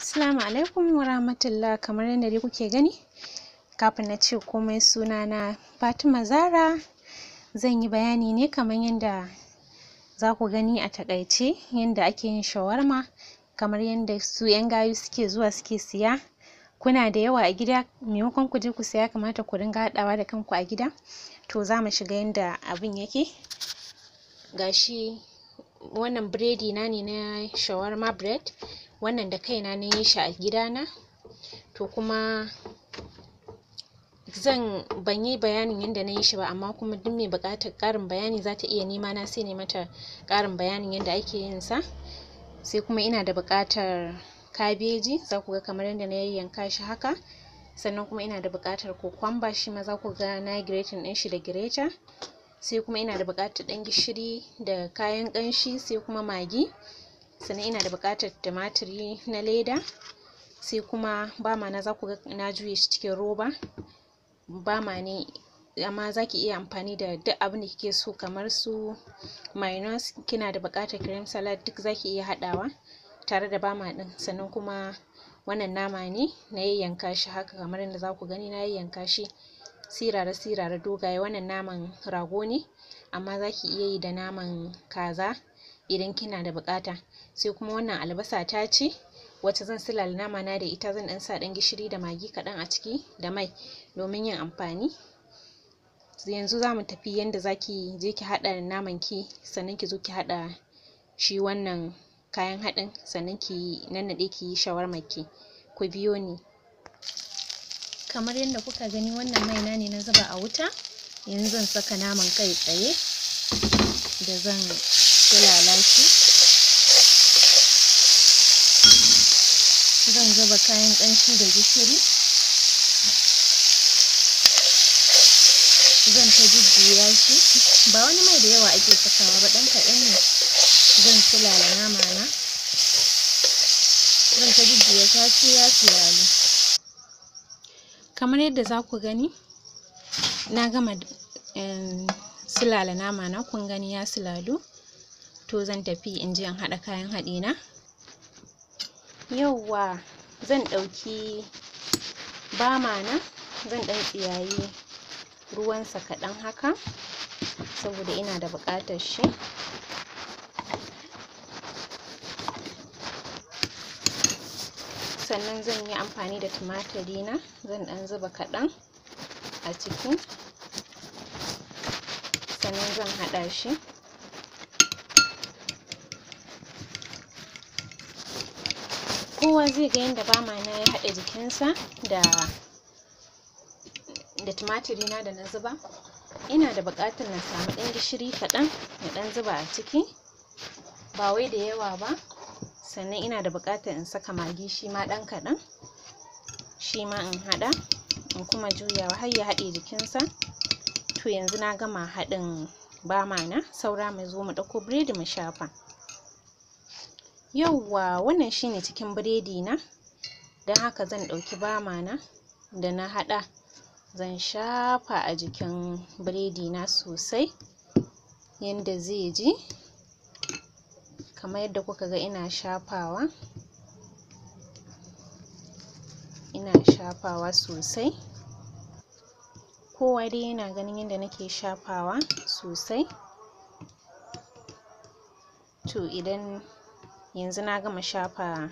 Assalamu alaikum wa rahmatullah kamar yadda dai kuke gani kafin na ce komai suna na Fatima Zara zan yi bayani ne kamar yadda za ku gani a taƙaice yadda ake yin shawarma kamar yadda su 'yan gayu suke zuwa suke siya kuna da yawa a gida maimakon ku je ku siya ya kamata ku dinga haɗawa da kanku a gida to za mu shiga yadda abin yake ga shi wannan biredi na ne na shawarma bread wannan da kaina na yi shi a gidana to kuma zan ban yi bayanin yadda na yi shi ba amma kuma duk mai buƙatar ƙarin bayani za ta iya nema na sai na mata ƙarin bayanin yadda ake yin sa sai kuma ina da buƙatar kabeji za ku ga kamar yadda na yayyanka shi haka sannan kuma ina da buƙatar kokwamba shi ma za ku ga na yi grating ɗin shi da grater sai kuma ina da buƙatar ɗan gishiri da kayan ƙanshi sai kuma magi sannan ina da buƙatar tumatiri na leda sai kuma bama na za ku ga na juye shi cikin roba bama ne amma za ki iya amfani da duk abin da kike so kamar su mayonnaise kina da buƙatar cream salad duk za ki iya haɗawa tare da bama ɗin sannan kuma wannan nama ne na yayyanka shi haka kamar yadda za ku gani na yayyanka shi sirara sirara dogaye wannan naman rago ne amma za ki iya yi da naman kaza idan kina da buƙata sai kuma wannan albasa ta ce wacce zan silala nama na da ita zan ɗan sa ɗan gishiri da magi kaɗan a ciki da mai domin yin amfani yanzu za mu tafi yanda za ki je ki haɗa naman ki sannan ki zo ki haɗa shi wannan kayan haɗin sannan ki nannaɗe ki yi shawarmar ki ku biyo ni kamar yadda kuka gani wannan mai na ne na zuba a wuta yanzu zan saka naman kai tsaye da zan sulala shi zan zuba kayan ƙanshi da gishiri zan ta jujjuya shi ba wani mai da yawa ake sakawa ba ɗan kaɗan ne zan sulala nama na zan ta jujjuya ta sai ya sulalu kamar yadda za ku gani na gama um, sulala nama na kun gani ya sulalu to zan tafi in je in haɗa kayan haɗi na yauwa zan ɗauki bama na zan ɗan tsiyayi ruwansa kaɗan haka saboda ina da buƙatar shi sannan zan yi amfani da tumatiri na zan ɗan zuba kaɗan a ciki sannan zan haɗa shi kowa zai ga yadda bama na ya haɗa jikinsa da da tumatiri na da na zuba ina da buƙatar na samu ɗan gishiri kaɗan na ɗan zuba a ciki ba wai da yawa ba sannan ina da buƙatar in saka magi shi ma ɗan kaɗan shi ma in haɗa in kuma juyawa har ya haɗe jikinsa to yanzu na gama haɗin bama na saura mu zo mu ɗauko biredi mu shafa yauwa wannan shine cikin biredi na don haka zan ɗauki bama na da na haɗa zan shafa a jikin biredi na sosai yanda zai ji kamar yadda kuka ga ina shafawa ina shafawa sosai kowa dai yana ganin yadda nake shafawa sosai to idan yanzu na gama shafa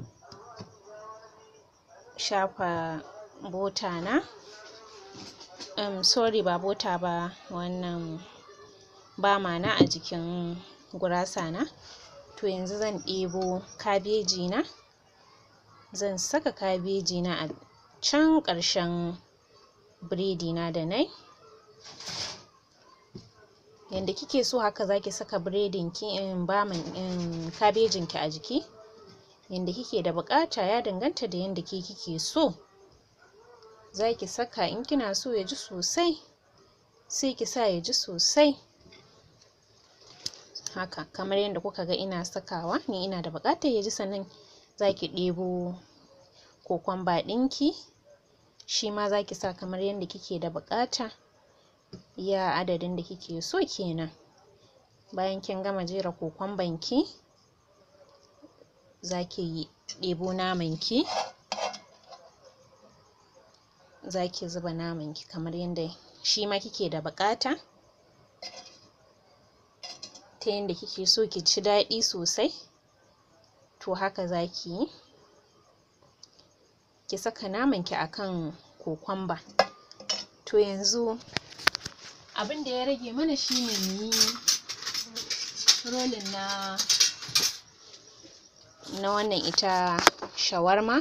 shafa bota na um, sorry ba bota ba wannan bama na a jikin gurasa na to yanzu zan ɗebo kabeji na zan saka kabeji na a can ƙarshen biredi na da nai yanda kike so haka zaki saka biredin ki um, baman um, kabejin ki a jiki yanda kike da buƙata ya danganta da yanda ke kike so zaki saka in kina so ya ji sosai sai ki sa ya ji sosai haka kamar yadda kuka ga ina sakawa ni ina da buƙatar ya ji sannan zaki ɗebo kokwamba ɗinki shi ma zaki sa kamar yadda kike da buƙata iya adadin da kike so kenan bayan kin gama jera kokwamban ki zaki ɗebo naman ki za ki zuba naman ki kamar yadda shi ma kike da buƙata ta yadda kike so ki ci daɗi sosai to haka za ki yi ki saka naman ki akan kokwamba to yanzu abin da ya rage mana shine mu yi rolling na na wannan ita shawarma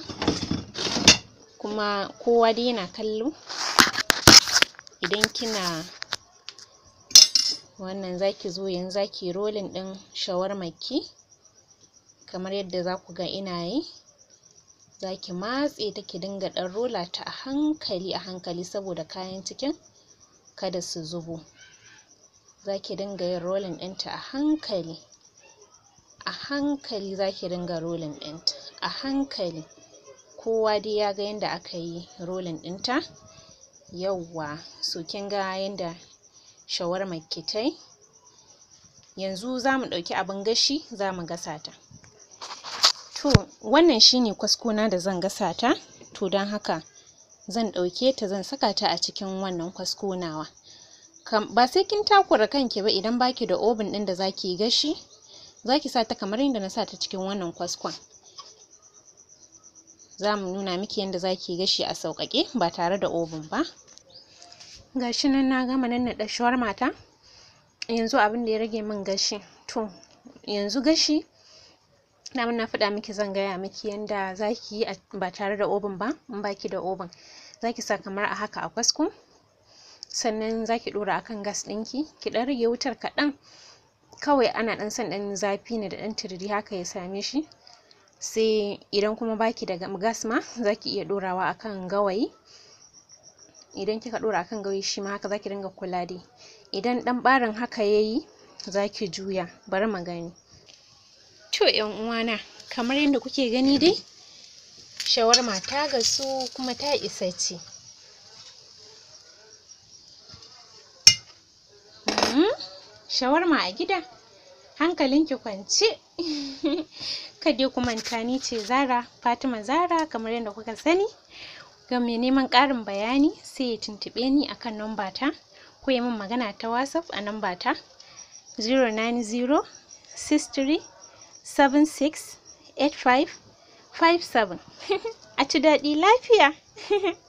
kuma kowa dai yana kallo idan kina wannan zaki zo yanzu zaki rolling ɗin shawarmar ki kamar yadda za ku ga ina yi zaki matse ta ki dinga ɗan rola ta a hankali a hankali saboda kayan cikin kada su zubo zaki dinga yin rolling ɗinta a hankali a hankali zaki dinga rolling ɗinta a hankali kowa dai ya ga yadda aka yi rolling ɗinta yauwa so kin ga yadda shawarmar ki tai yanzu za mu ɗauki abin gashi za mu gasa ta to wannan shine kwaskona da zan gasa ta to don haka zan ɗauke ta zan saka ta a cikin wannan kwasko nawa ba sai kin takura kanki ba idan baki da oven ɗin da zaki yi gashi zaki sa ta kamar yadda na sa ta cikin wannan kwaskon za mu nuna miki yadda zaki yi gashi a sauƙaƙe ba tare da oven ba gashi nan na gama nannaɗe shawarma ta yanzu abin da ya rage min gashi to yanzu gashi daman na faɗa miki zan gaya miki yanda zaki yi ba tare da oven ba in baki da oven zaki sa kamar a haka a kwasko sannan zaki ɗora akan gas ɗinki ki ɗan rage wutar kaɗan kawai ana ɗan son ɗan zafi ne da ɗan tururi haka ya same shi sai idan kuma baki da gas ma zaki iya ɗorawa akan gawayi idan kika ɗora akan gawayi shi ma haka zaki dinga kula dai idan ɗan ɓarin haka yayi zaki juya bari mu gani to ƴan uwana kamar yadda kuke gani dai shawarma ta gasu kuma ta isa ci shawarma a gida hankalinki kwance kada ku manta ni ce Zara Fatima Zara kamar yadda kuka sani ga mai neman ƙarin bayani sai ya tuntuɓe ni akan namba ta ko ya min magana ta WhatsApp a namba ta 090 63 76 85 57 a ci daɗi lafiya